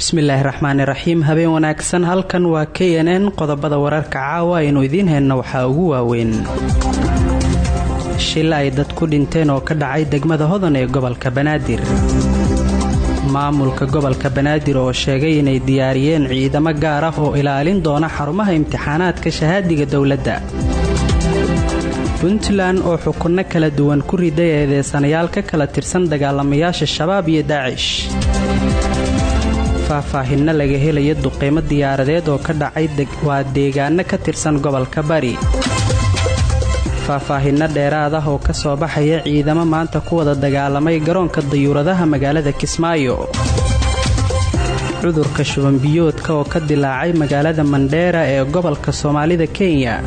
bismillaahi raxmaani raxiim habeen wanaagsan halkan waa k n n qodobada wararka caawa aynu idiin hayno waxaa ugu waaweyn shil ay dad ku dhinteen oo ka dhacay degmada hodan ee gobolka banaadir maamulka gobolka banaadir oo sheegay inay diyaariyeen ciidamo gaar ah oo ilaalin doona xarumaha imtixaanaadka shahaadiga dowladda puntland oo xukunno kala duwan ku riday eedeysanayaal ka kala tirsan dagaalamayaasha shabaab iyo daacish faahfaahinno laga helaya duqeymo diyaaradeed oo ka dhacay waa deegaano ka tirsan gobolka bari faahfaahinno dheeraad ah oo ka soo baxaya ciidamo maanta ku wada dagaalamay garoonka dayuuradaha magaalada kismaayo cudurka shubanbiyoodka oo ka dilaacay magaalada mandheera ee gobolka soomaalida kenya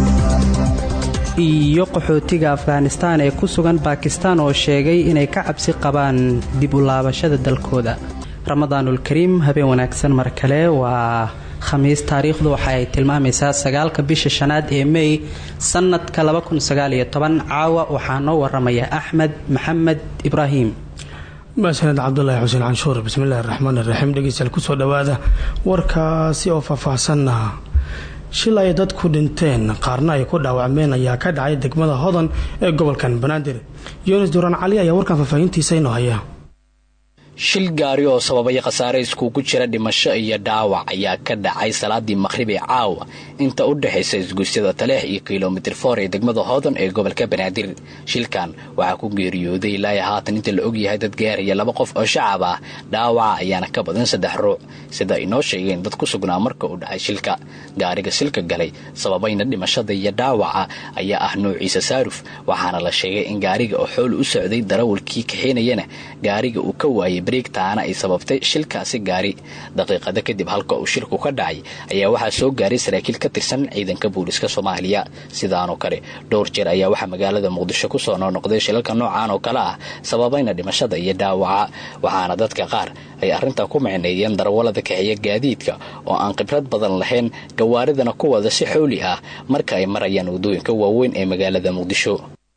iyo qaxootiga afghanistaan ee ku sugan baakistaan oo sheegay inay ka cabsi qabaan dib u laabashada dalkooda ramadaanul kariim habeen wanaagsan mar kale waa khamiis taariikhdu waxa ay tilmaamaysaa sagaalka bisha shanaad ee mey sanadka caawa waxaa noo waramaya axmed maxamed ibraahim maasaned cabdulaahi xuseen canshuur bismillahi raxmaan iraxiim dhegeystayaal kusoo dhawaada warkaasi oo faahfaahsanna shil ay dad ku dhinteen qaarna ay ku dhaawacmeen ayaa ka dhacay degmada hodan ee gobolkan banaadir yunis duraan cali ayaa warkan faahfaahintiisa inoo haya shil gaari oo sababay khasaare iskugu jira dhimasho iyo dhaawac ayaa ka dhacay salaadii maqhrib ee caawa inta u dhexaysa isguusyada taleex iyo kilomitir foor ee degmada hodan ee gobolka banaadir shilkan waxaa ku geeriyooday ilaa haatan inta la ogyahay dad gaaraya laba qof oo shacab ah dhaawaca ayaana ka badan saddex ruuc sida ay noo sheegeen dad ku sugnaa marka uu dhacay shilka gaariga silka galay sababayna dhimashada iyo dhaawaca ayaa ah noociisa saaruf waxaana la sheegay in gaariga oo xool u socday darawalkii kaxeynayana gaariga uu ka waayay taana ay sababtay shilkaasi gaari daqiiqada kadib halka uu shilku ka dhacay ayaa waxaa soo gaaray saraakiil ka tirsan ciidanka booliska soomaaliya sidaanoo kale dhowr jeer ayaa waxaa magaalada muqdisho kusoo noqnoqday shilalka noocan oo kale ah sababayna dhimashada iyo dhaawaca waxaana dadka qaar ay arrintaa ku micneeyeen darawallada kaxeeya gaadiidka oo aan khibrad badan lahayn gawaaridana ku wada si xooli ah marka ay marayaan waddooyinka waaweyn ee magaalada muqdisho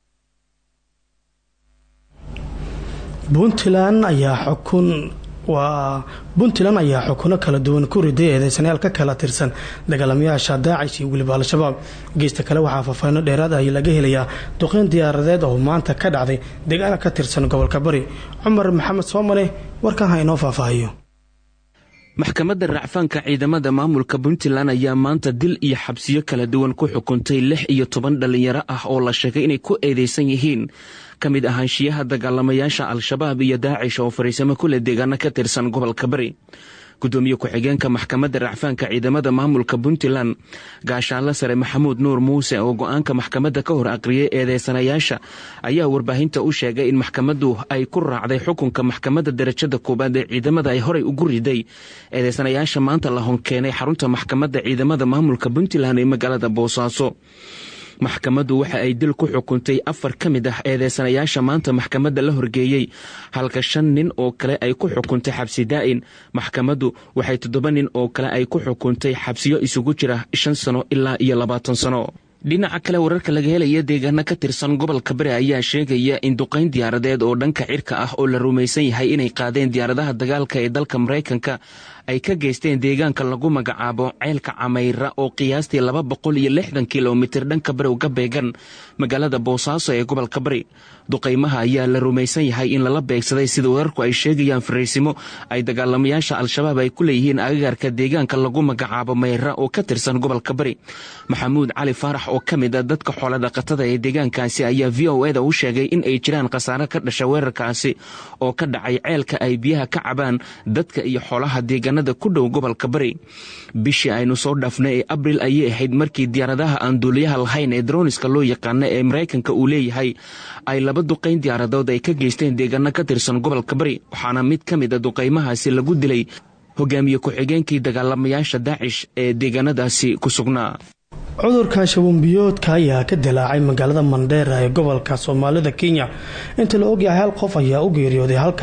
puntland ayaa xukun waa puntland ayaa xukuno kala duwan ku riday eedeysanayaal ka kala tirsan dagaalamayaasha daacish iyo weliba al-shabaab geesta kale waxaa faahfaahino dheeraad ah laga helayaa duqeyn diyaaradeed oo maanta ka dhacday deegaana ka tirsan gobolka bari cumar maxamed soomale warkan ha inoo faahfaahiyo maxkamadda racfaanka ciidamada maamulka puntland ayaa maanta dil iyo xabsiyo kala duwan ku xukuntay lix iyo toban dhallinyaro ah oo la sheegay inay ku eedeysan yihiin ka mid ahaanshiyaha dagaalamayaasha al-shabaab iyo daacish oo fariisamo kule deegaano ka tirsan gobolka bari gudoomiye ku-xigeenka maxkamadda racfaanka ciidamada maamulka puntland gaashaanle sare maxamuud nuur muuse oo go-aanka maxkamadda ka hor aqriyay eedeysanayaasha ayaa warbaahinta u sheegay in maxkamaddu ay ku raacday xukunka maxkamadda darajada koowaad ee ciidamada ay horey ugu riday eedeysanayaasha maanta la honkeenay xarunta maxkamadda ciidamada maamulka puntland ee magaalada boosaaso maxkamaddu waxa ay dil ku xukuntay afar ka mid ah eedeysanayaasha maanta maxkamadda la horgeeyey halka shan nin oo kale ay ku xukuntay xabsi daa'in maxkamaddu waxay toddoba nin oo kale ay ku xukuntay xabsiyo isugu jira shan sano ilaa iyo labaatan sano dhinaca kale wararka laga helaya deegaano ka tirsan gobolka bari ayaa sheegaya in duqayn diyaaradeed oo dhanka cirka ah oo la rumaysan yahay inay qaadeen diyaaradaha dagaalka ee dalka maraykanka ay ka geysteen deegaanka lagu magacaabo ceelka camayra oo qiyaastii laba boqol iyo lixdan kilomitir dhanka bari uga beegan magaalada boosaaso ee gobolka bari duqaymaha ayaa la rumaysan yahay in lala beegsaday sida wararku ay sheegayaan fariisimo ay dagaalamayaasha al-shabaab ay ku leeyihiin agagaarka deegaanka lagu magacaabo mayra oo ka tirsan gobolka bari maxamuud cali faarax oo ka mid a dadka xoolodhaqatada ee deegaankaasi ayaa v o eda u sheegay in ay jiraan khasaare ka dhasha weerarkaasi oo ka dhacay ceelka ay biyaha ka cabaan dadka iyo xoolaha deegaanada ku dhow gobolka bari bishii aynu soo dhaafnay ee abril ayay ahayd markii diyaaradaha aan duuliyaha lahayn ee droniska loo yaqaana ee maraykanka uu leeyahay ay laba duqayn diyaaradood ay ka geysteen deegaano ka tirsan gobolka bari waxaana mid ka mid a duqaymahaasi lagu dilay hogaamiye ku-xigeenkii dagaalamayaasha daacish ee deegaanadaasi ku sugnaa cudurka shabunbiyoodka ayaa ka dilaacay magaalada mandheera ee gobolka soomaalida kenya inta la ogyahay hal qof ayaa u geeriyooday halka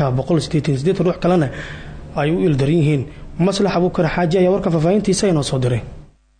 ruux kalena ay u ildaran yihiin maslax abuukar xaaji ayaa warkan faahfaahintiisa inoo soo diray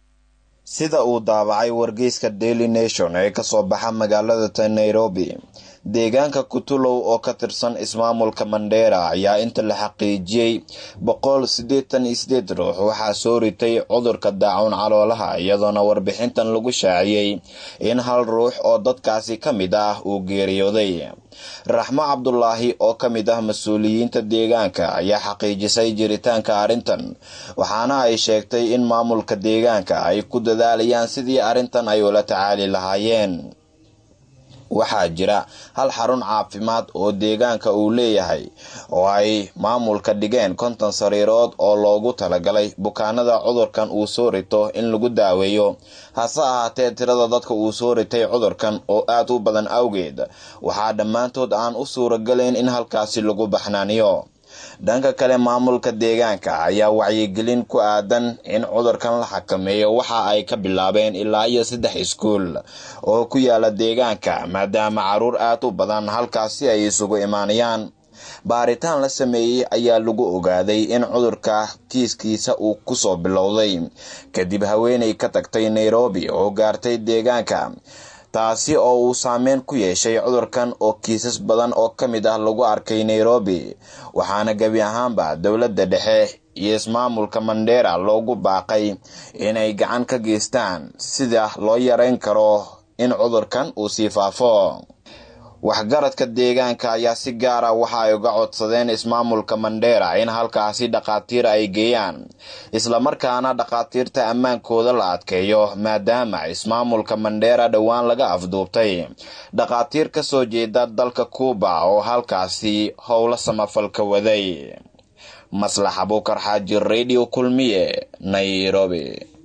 sida uu daabacay wargeyska daily nation ee kasoo baxa magaalada ta nairobi deegaanka kutulow oo ka tirsan ismaamulka mandheera ayaa inta la xaqiijiyey boqol siddeetan iyo sideed ruux waxaa soo ritay cudurka daacuun caloolaha iyadoona warbixintan lagu shaaciyey in hal ruux oo dadkaasi ka mid ah uu geeriyooday raxmo cabdulaahi oo ka mid ah mas-uuliyiinta deegaanka ayaa xaqiijisay jiritaanka arrintan waxaana ay sheegtay in maamulka deegaanka ay ku dadaalayaan sidii arrintan ay ula tacaali lahaayeen waxaa jira hal xarun caafimaad oo deegaanka uu leeyahay oo ay maamulka dhigeen konton sariirood oo loogu talagalay bukaanada cudurkan uu soo rito in lagu daaweeyo hase ahaatee tirada dadka uu soo ritay cudurkan oo aad u badan awgeed waxaa dhammaantood aan u suuragalayn in halkaasi lagu baxnaaniyo dhanka kale maamulka deegaanka ayaa wacyigelin ku aadan in cudurkan la xakameeyo waxa ay ka bilaabeen ilaa iyo saddex iskuul oo ku yaala deegaanka maadaama caruur aad u badan halkaasi ay isugu imaanayaan baaritaan la sameeyey ayaa lagu ogaaday in cudurka kiiskiisa uu kusoo bilowday kadib haweenay ka tagtay nairobi oo gaartay deegaanka taasi oo uu saameyn ku yeeshay cudurkan oo kiisas badan oo ka mid ah lagu arkay nairobi waxaana gebi ahaanba dowladda dhexe iyo ismaamulka mandheera loogu baaqay inay gacan ka geystaan sida loo yareyn karo in cudurkan uu sii faafo waxgaradka deegaanka ayaa si gaara waxa ay uga codsadeen ismaamulka mandheera in halkaasi dhakhaatiir ay geeyaan islamarkaana dhakhaatiirta ammaankooda la adkeeyo maadaama ismaamulka mandheera dhowaan laga afduubtay dhakhaatiir ka soo jeeda dalka kuuba oo halkaasi howlo samafalka waday maslax abuukar xaaji radio kulmiye nairobi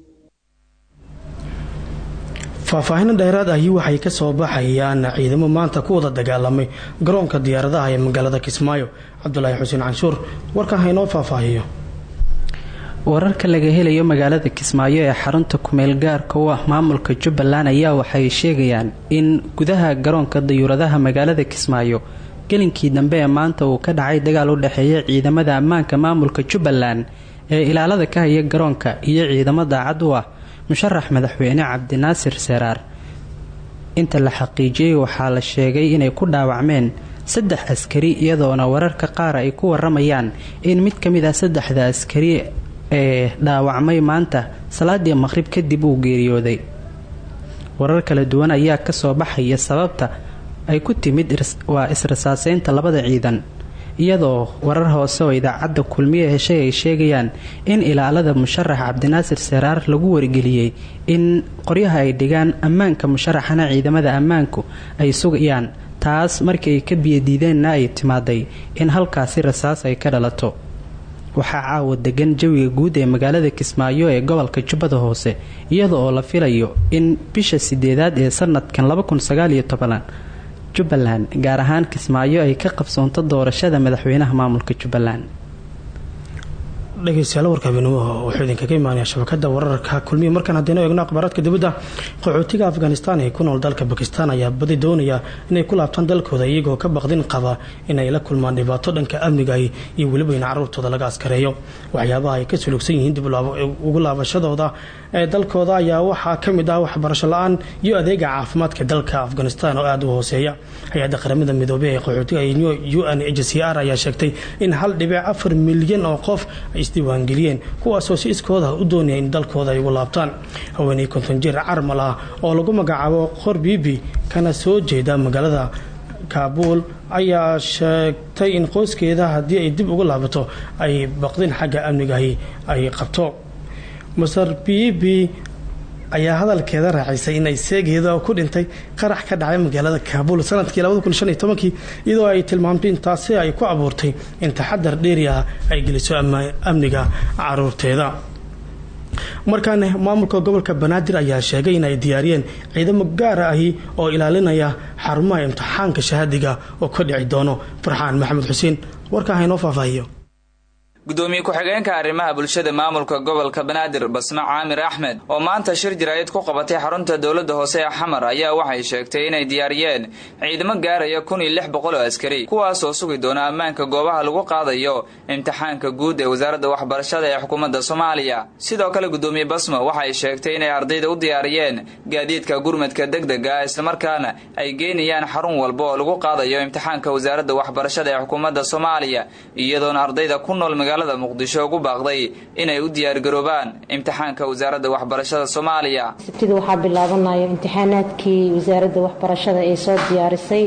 faahfaahin dheeraad ahi waxay ka soo baxayaan ciidamo maanta ku wada dagaalamay garoonka diyaaradaha ee magaalada kismaayo cabdulaahi xuseen canshuur warkan haynoo faahfaahiyo wararka laga helayo magaalada kismaayo ee xarunta kumeel gaarka u ah maamulka jubbaland ayaa waxay sheegayaan in gudaha garoonka dayuuradaha magaalada kismaayo gelinkii dambe ee maanta uu ka dhacay dagaal u dhexeeya ciidamada ammaanka maamulka jubbaland ee ilaalada ka haya garoonka iyo ciidamo daacad u ah musharax madaxweyne cabdinaasir seraar inta la xaqiijiyey waxaa la sheegay inay ku dhaawacmeen saddex askari iyadoona wararka qaar ay ku waramayaan in mid ka mid ah saddexda askari ee dhaawacmay maanta salaadii maqhrib kadib uu geeriyooday warar kala duwan ayaa kasoo baxaya sababta ay ku timid waa israsaaseynta labada ciidan iyadoo warar hoose oo idaacadda kulmiye heshay ay sheegayaan in ilaalada musharax cabdinaasir seraar lagu wargeliyey in qoryaha ay dhigaan ammaanka musharaxana ciidamada ammaanku ay sugayaan taas markii ay ka biyadiideenna ay timaaday in halkaasi rasaas ay ka dhalato waxaa caawa degan jawiga guud ee magaalada kismaayo ee gobolka jubbada hoose iyada oo la filayo in bisha sideedaad ee sanadkan jubbaland gaar ahaan kismaayo ay ka qabsoonto doorashada madaxweynaha maamulka jubbaland dhegeystayaal warka habeenimo wuxuu idinkaga imaanaya shabakada wararka kulmiya markaan haddaynu eegno akhbaaraadka dibadda qaxootiga afghanistan ee ku nool dalka bakistan ayaa badi doonaya inay ku laabtaan dalkooda iyagoo ka baqdin qaba inay la kulmaan dhibaato dhanka amniga iyo weliba in caruurtooda laga askareeyo waxyaabaha ay ka sulugsan yihiin dib ugu laabashadooda ee dalkooda ayaa waxaa ka mid ah waxbarasho la-aan iyo adeega caafimaadka dalka afghanistan oo aada u hooseeya hay-adda qaramada midoobey ee qaxootiga u n h c r ayaa sheegtay in hal dhibic afar milyan oo qof ay isdiiwaangeliyeen kuwaasoo si iskooda u doonaya in dalkooda ay ugu laabtaan haweeney konton jir carmal ah oo lagu magacaabo qor bibi kana soo jeeda magaalada kaabuul ayaa sheegtay in qoyskeeda haddii ay dib ugu laabato ay baqdin xagga amnigahi ay qabto maser bibi ayaa hadalkeeda raacisay in ay seegeeda ku dhintay qarax ka dhacay magaalada kaabuul sanadkii iyadoo ay tilmaamtay in taasi ay ku abuurtay in taxadar dheeri ah ay geliso amniga caruurteeda markaana maamulka gobolka banaadir ayaa sheegay in ay diyaariyeen ciidamo gaara ahi oo ilaalinaya xarumaha imtixaanka shahaadiga oo ka dhici doono farxaan maxamed xuseen warkaa haynoo faahfaahiyo gudoomiye ku-xigeenka arrimaha bulshada maamulka gobolka banaadir basme caamir axmed oo maanta shir jaraa'id ku qabatay xarunta dowladda hoose ee xamar ayaa waxay sheegtay inay diyaariyeen ciidamo gaaraya kun iyo lix boqol oo askari kuwaas oo sugi doona ammaanka goobaha lagu qaadayo imtixaanka guud ee wasaaradda waxbarashada ee xukuumadda soomaaliya sidoo kale gudoomiye basmo waxay sheegtay inay ardayda u diyaariyeen gaadiidka gurmadka degdega ah islamarkaana ay geynayaan xarun walba oo lagu qaadayo imtixaanka wasaaradda waxbarashada ee xukuumadda soomaaliya iyadoona ardayda ku nool magaalada muqdisho ugu baaqday inay u diyaargaroobaan imtixaanka wasaaradda waxbarashada soomaaliya sabtida waxaa bilaabanayo imtixaanaadkii wasaaradda waxbarashada ee soo diyaarisay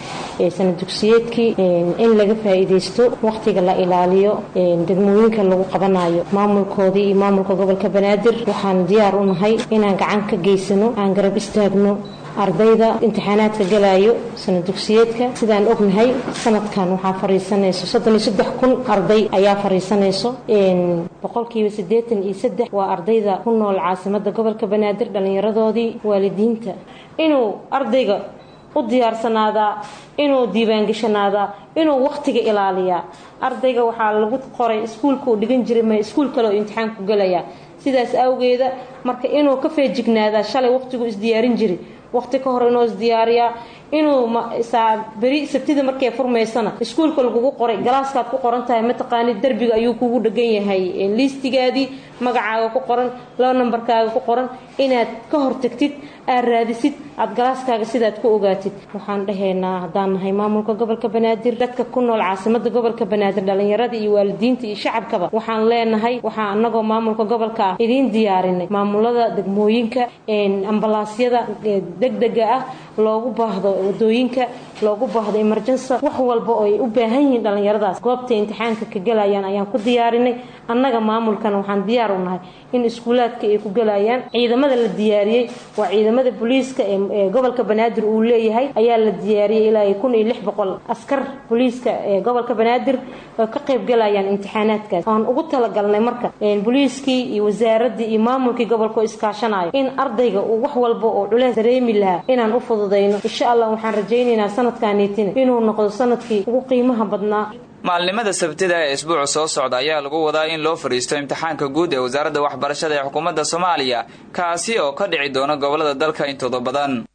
ee sana dugsiyeedkii in laga faa'iidaysto wakhtiga la ilaaliyo degmooyinka lagu qabanayo maamulkoodii iyo maamulka gobolka banaadir waxaan diyaar u nahay inaan gacan ka geysano aan garab istaagno ardayda imtixaanaadka galayo sana dugsiyeedka sidaan ognahay sanadkan waxaa fariisanayso soddon iyo saddex kun arday ayaa fariisanayso boqolkiiba siddeetan iyo saddex waa ardayda ku nool caasimada gobolka banaadir dhallinyaradoodii waalidiinta inuu ardayga u diyaarsanaadaa inuu diiwaangashanaadaa inuu wakhtiga ilaaliyaa ardayga waxaa lagu qoray iskuulka uu dhigan jiray ma iskuul kale oo imtixaanku galayaa sidaas awgeeda marka inuu ka feejignaadaa shalay wakhtigu isdiyaarin jiray waqti ka hor inuu isdiyaariyaa inuu beri sabtida markay furmaysana iskuulka lagugu qoray galaaskaad ku qoran tahay mataqaanid derbiga ayuu kugu dhegan yahay liistigaadii magacaaga ku qoran laba nambarkaaga ku qoran inaad ka hortagtid aad raadisid aad galaaskaaga sidaad ku ogaatid waxaan dhahaynaa haddaan nahay maamulka gobolka banaadir dadka ku nool caasimada gobolka banaadir dhallinyarada iyo waalidiinta iyo shacabkaba waxaan leenahay waxaa anagoo maamulka gobolka ah idiin diyaarinay maamulada degmooyinka ambalaasyada degdega ah loogu baahdo wadooyinka loogu baahdo emergensa wax walba oo ay u baahan yihiin dhallinyaradaas goobtay imtixaanka ka galayaan ayaan ku diyaarinay annaga maamulkana waxaan diyaar u nahay in iskuulaadka ay ku galayaan ciidamada la diyaariyey waa ciidamada booliiska ee gobolka banaadir uu leeyahay ayaa la diyaariyey ilaa kun iyo lix boqol askar booliiska ee gobolka banaadir oo ka qayb galayaan imtixaanaadkaas aan ugu talagalnay marka booliiskii iyo wasaaradii iyo maamulkii gobolka oo iskaashanayo in ardayga uu wax walba oo culeys dareemi lahaa inaan u fududayno insha allah waxaan rajaynaynaa sanadkaaniitina inuu noqdo sanadkii ugu qiimaha badnaa maalnimada sabtida ee isbuuca soo socda ayaa lagu wadaa in loo fadhiisto imtixaanka guud ee wasaaradda waxbarashada ee xukuumadda soomaaliya kaasi oo ka dhici doona gobolada dalka intooda badan